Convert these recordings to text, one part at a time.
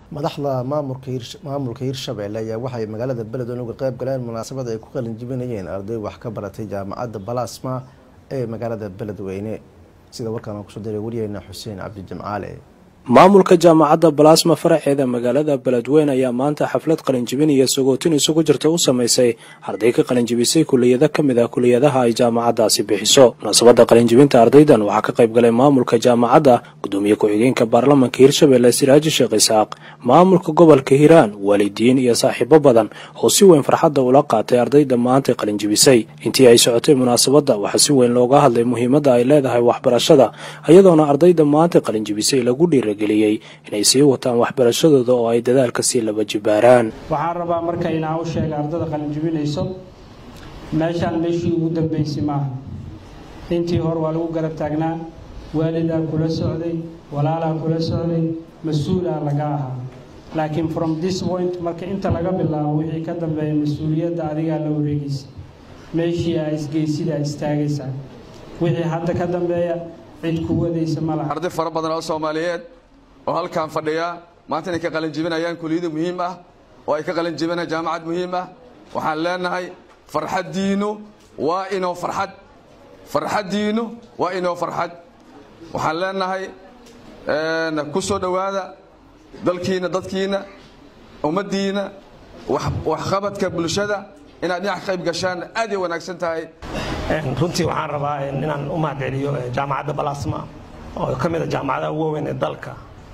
madaxda maamulka maamulka hirshabelle ayaa waxay magaalada beledweyne uga qeyb galeen munaasabad ay ku qalin jibinayeen arday wax ka baratay jaamacadda balasma ee magaalada beledweyne sida warkaan kusoo diray wariyeyna xuseen cabdi jimcaale maamulka jaamacadda balasma faraceeda magaalada beledweyne ayaa maanta xaflad qalinjibin iyo sagootin isugu jirta u samaysay arday ka qalinjibisay kuliyado ka mid ah kuliyadaha ay jaamacaddaasi bixiso munaasabadda qalinjibinta ardaydan waxaa ka qayb galay maamulka jaamacadda gudoomiye ku-xigeenka baarlamanka hirshabelle siraaji sheekh isaaq maamulka gobolka hiiraan waalidiin iyo saaxiibo badan oo si weyn farxadda ula qaatay ardayda maantay qalinjibisay intii ay socotay munaasabadda waxaa si weyn looga hadlay muhiimadda ay leedahay waxbarashada iyadoona ardayda maantay qalinjibisay lagu dhiira geliyey inay sii wataan waxbarashadooda oo ay dadaalka sii laba jibaaraan waxaan rabaa marka inaan u sheega ardada qalinjibinayso meeshaan meeshii ugu dambeysay maaha intii hore waa lagu garab taagnaa waalidaa kula socday walaalaa kula socday mas-uulaa laga ahaa laakiin from this point marka inta laga bilaabo wixii ka dambeeya mas-uuliyadda adigaa la wareegaysa meeshii aa isgeysidaa istaagaysaa wixii hadda ka dambeeya cid ku wadaysa malaha arday fara badan oo soomaaliyeed oo halkaan fadhiya maanta inay ka qalin jibinayaan kuliyado muhiim ah oo ay ka qalin jibinayaan jaamacad muhiim ah waxaan leenahay farxaddiinu waa inoo farxad farxaddiinu waa inoo farxad waxaan leenahay ku soo dhowaada dalkiina dadkiina ummaddiina waxqabadka bulshada inaad dhinac ka qayb gashaan aad ay wanaagsan tahay runtii waxaan rabaa inaan u mahadceliyo jaamacadda balasma oo ka mid a jaamacadaha ugu waaweyn ee dalka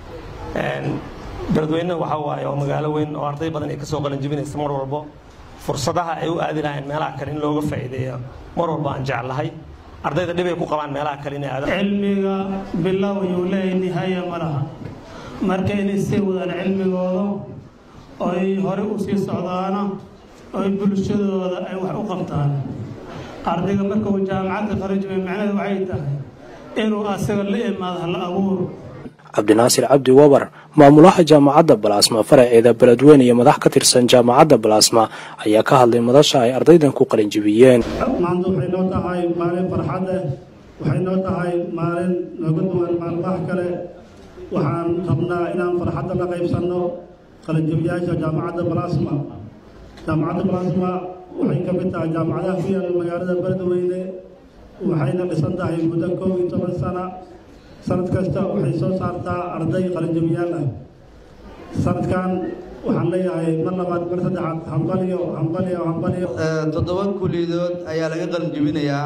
beledweyne waxa waaye oo magaalo weyn oo arday badan ay ka soo qalanjibinaysa mar walbo fursadaha ay u aadi lahayn meelaha kale in looga faa'iideeyo mar walba aan jeclahay ardayda dhibay ku qabaan meelaha kale inay aadaan cilmiga bilow yuu leeyahay nihaaya ma laha marka inay sii wadaan cilmigooda oy hore u sii socdaana oy bulshadooda ay wax u qabtaan ardayga marka uu jaamacadda qaranjibay macnaheedu waxay tahay inuu asaga la imaado hal abuur cabdinaasir cabdi wabar maamulaha jaamacadda balasma faraceeda beledweyne iyo madax ka tirsan jaamacadda balasma ayaa ka hadlay madasha ay ardaydan ku qalinjibiyeen maanta waxay noo tahay maalin farxad eh waxay noo tahay maalin nooga duwan maalmaha kale waxaan rabnaa inaan farxadda la qaybsanno qalinjibiyaasha jaamacadda balasma jaamacadda balasma waxay ka mid tahay jaamacadaha ku yaalla magaalada beledweyne waxayna dhisan tahay muddo koob iyo toban sana sanad kasta waxay soo saartaa arday qalinjabiyaal ah sanadkan waxaan leeyahay mar labaad mar saddexaad hambaliyo hambaliyo hambaliyo toddoba kuliyadood ayaa laga qalinjabinayaa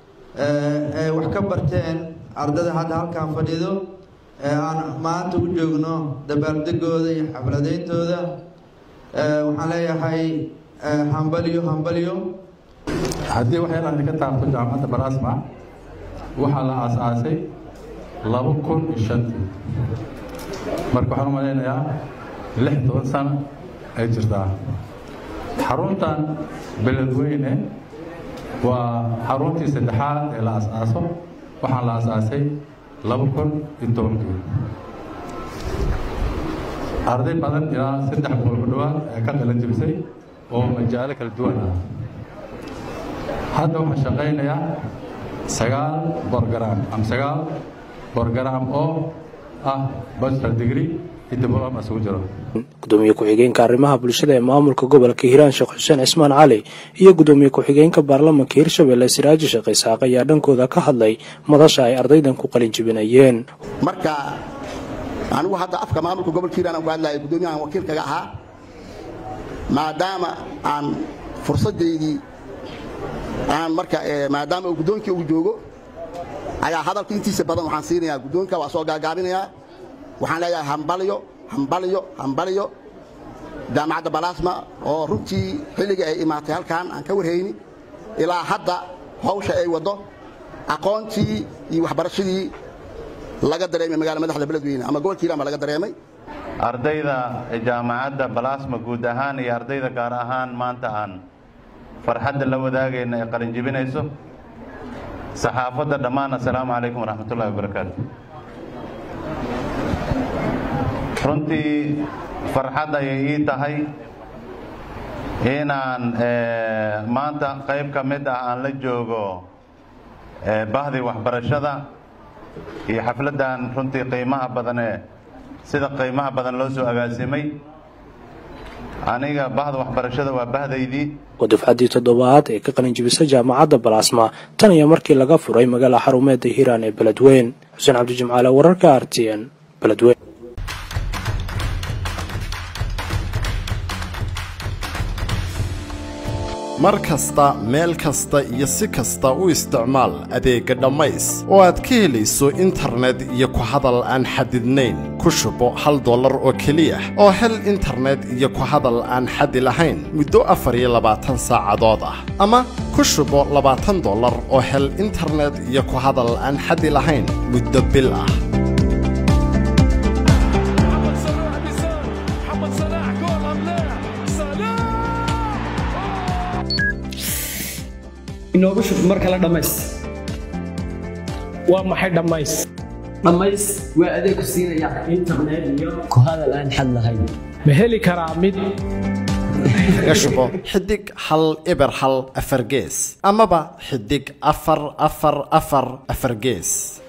ee wax ka barteen ardada hadda halkaan fadhido ee aan maanta u joogno dabaaldegooda iyo xafladayntooda waxaan leeyahay hambaliyo hambaliyo haddii waxyar aan ka taabto jaamacadda balasma waxaa la aasaasay laba kun iyo shantii marka waxaan u malaynayaa lix toban sano ay jirtaa xaruntan beledweyne waa xaruntii saddexaad ee la as-aaso waxaan la as-aasay laba kun iyo tobankii arday badan ilaa saddex boqol ku dhowaad ee ka qalan jibisay oo majaalo kala duwan ah hadda waxaan shaqaynayaa sagaal borgaram ama sagaal borgaram oo ah bachelor degree iyo diploma isugu jiro gudoomiye ku-xigeenka arrimaha bulshada ee maamulka gobolka hiiraan sheekh xuseen cismaan cali iyo gudoomiye ku-xigeenka baarlamanka hirshabelle siraaji sheekh isaaq ayaa dhankooda ka hadlay madasha ay ardaydan ku qalin jibinayeen marka anigu hadda afka maamulka gobolka hiiraan aan ku hadlayo guddoomiyahan wakiilkaga ahaa maadaama aan fursadaydii aan marka maadaama uu guddoonkii uu joogo ayaa hadalka intiisa badan waxaan siinayaa guddoonka waa soo gaagaabinayaa waxaan leeyahay hambalyo hambalyo hambalyo jaamacadda balasma oo runtii xilligii ay imaatay halkaan aan ka warhayni ilaa hadda hawsha ay waddo aqoontii iyo waxbarashadii laga dareemay magala madaxda beledweyne ama gobolka hiiraan baa laga dareemay ardayda jaamacadda balasma guud ahaan iyo ardayda gaar ahaan maanta aan farxadda la wadaagayna ee qalinjibinayso saxaafadda dhammaan assalaamu calaykum waraxmatullahi wabarakaatu runtii farxad ayay ii tahay inaan maanta qayb ka mid ah aan la joogo bahdii waxbarashada iyo xafladdan runtii qiimaha badanee sida qiimaha badan loo soo agaasimay aniga bahda waxbarashada waa bahdaydii waa dufcaddii toddobaad ee ka qalinjibisay jaamacadda balaasma tan iyo markii laga furay magaala xarumeedda hiiraan ee beledweyn xuseen cabdijimcaale wararka r t n beledweyn mar kasta meel kasta iyo si kasta u isticmaal adeegga dhammays oo aad ka helayso internet iyo ku hadal aan xadidnayn ku shubo hal dollar oo keliya oo hel internet iyo ku hadal aan xadi lahayn muddo afar iyo labaatan saacadood ah ama ku shubo labaatan dollar oo hel internet iyo ku hadal aan xadi lahayn muddo bil ah inoogu shub mar kale dhammays waa maxay dhammays dhammays waa adeeg ku siinaya internet iyo ku hadal aan xad lahayn ma heli karaa mid kaga shubo xidig hal eber hal afar gees amaba xidig afar afar afar afar gees